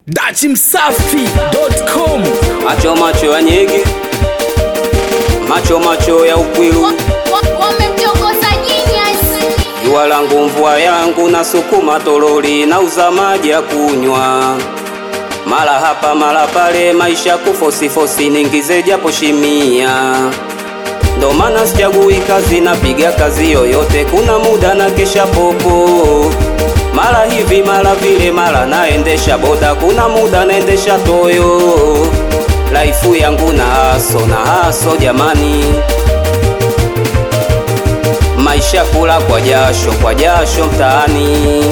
dachimsafi.com macho macho ya nyege, macho macho ya ukwilu, wamemtongoza Genius. jua langu mvua yangu, na sukuma toroli na uza maji ya kunywa, mara hapa mara pale, maisha kufosifosi, ningize japo shimia ndo maana sichagui kazi, napiga kazi yoyote, kuna muda na kesha popo, mara hivi mara vile, mara naendesha boda, kuna muda naendesha toyo. Laifu yangu na haso na haso jamani, maisha kula kwa jasho kwa jasho mtaani.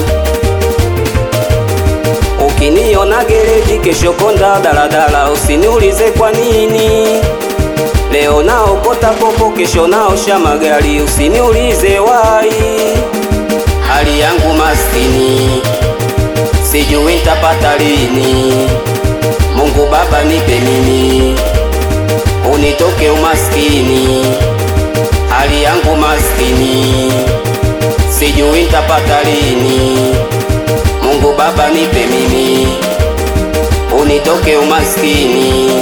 Ukiniona gereji, kesho konda daladala, usiniulize kwa nini. Leo naokota popo, kesho naosha magari, usiniulize wai. Hali yangu maskini, sijui nitapata lini. Mungu Baba nipe mimi, unitoke umaskini. Hali yangu maskini, sijui nitapata lini. Mungu Baba nipe mimi, unitoke umaskini.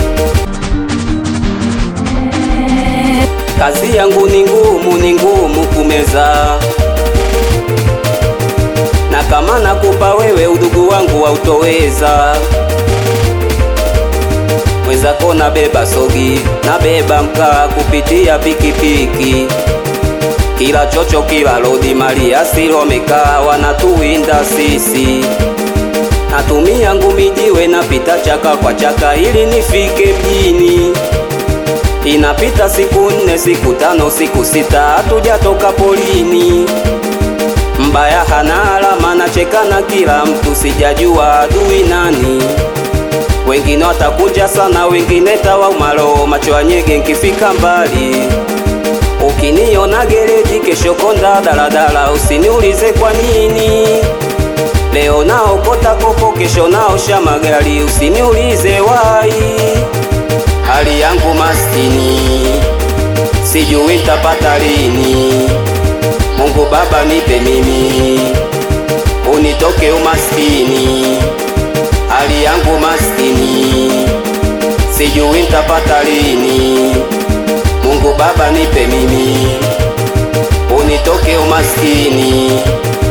Kazi yangu ni ngumu, ni ngumu kumeza, na kama nakupa wewe udugu wangu hautoweza. Mwenzako nabeba sogi, nabeba mkaa kupitia pikipiki, kila chocho, kila lodi, mali asilomekaa wanatuwinda sisi. Natumia ngumi jiwe, napita chaka kwa chaka ili nifike mjini. Inapita siku nne, siku tano, siku sita, hatujatoka polini. Mbaya hana alama, nachekana kila mtu, sijajua adui nani. Wengine watakuja sana, wengine tawaumalo, macho ya nyege nkifika mbali. Ukiniona gereji, kesho konda daladala, usiniulize kwa nini. Leo naokota kopo, kesho naosha magari, usiniulize wai. Hali yangu maskini, sijui nitapata lini. Mungu Baba nipe mimi, unitoke umaskini. Hali yangu maskini, sijui nitapata lini. Mungu Baba nipe mimi, unitoke umaskini.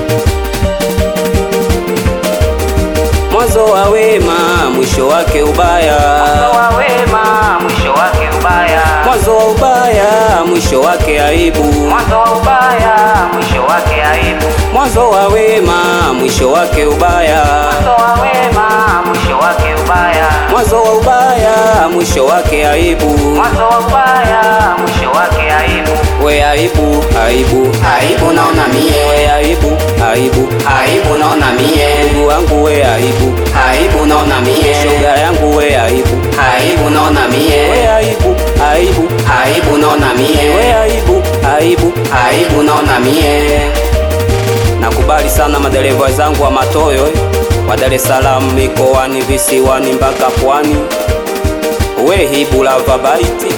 Mwanzo wa wema, mwisho wake ubaya. Mwanzo wa wema, mwisho wake ubaya. Mwanzo wa ubaya, mwisho wake aibu. Mwanzo wa ubaya, mwisho wake aibu. Mwanzo wa wema, mwisho wake ubaya. Mwanzo wa wema, mwisho wake ubaya. Mwanzo wa ubaya, mwisho wake aibu. Mwanzo wa ubaya, mwisho wake aibu. We aibu, aibu, aibu naona mie. We aibu, aibu, aibu naona mie. Ndugu wangu we aibu, aibu naona mie. Shoga yangu we aibu, aibu naona mie. We aibu, aibu, aibu naona mie. We aibu, aibu, aibu naona mie. Nakubali sana madereva wenzangu wa Matoyo eh, wa Dar es Salaam, mikoani, visiwani mpaka pwani. We hibu lava baiti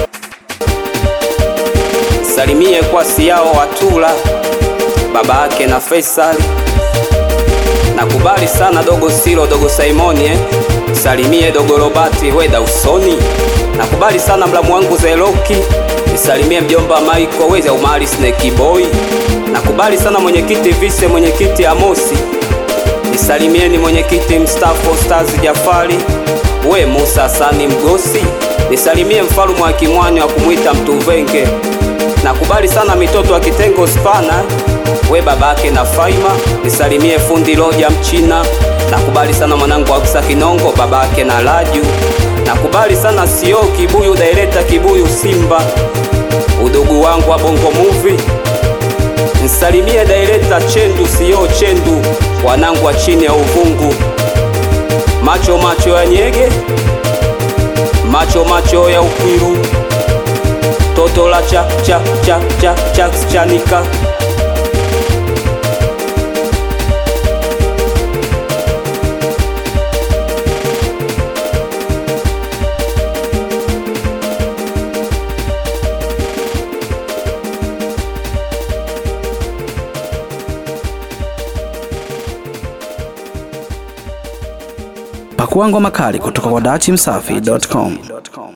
salimie kwa siao Watula baba yake na Faisali. Nakubali sana dogo Silo dogo Simoni eh. Salimie dogo Robati weda usoni. Nakubali sana mlamu wangu Zeloki. Nisalimie mjomba Michael weza umali Snake Boy. Nakubali sana mwenyekiti Vise mwenyekiti Amosi. Nisalimieni mwenyekiti mstaafu Stars Jafari. We Musa Sani Mgosi. Nisalimie mfalume wa Kimwani wa kumwita Mtuvenge. Nakubali sana mitoto wa kitengo spana we babake na Faima, nisalimie fundi Loja Mchina. Nakubali sana mwanangu Aksa Kinongo babake na Laju. Nakubali sana sio Kibuyu Daireta Kibuyu Simba, udugu wangu wa Bongo Movie. Nisalimie Daireta Chendu sio Chendu, wanangu wa chini ya uvungu. Macho macho ya nyege, macho macho ya ukwiru toto la cha cha cha cha cha chanika Pakua ngoma kali kutoka kwa dachimsafi.com.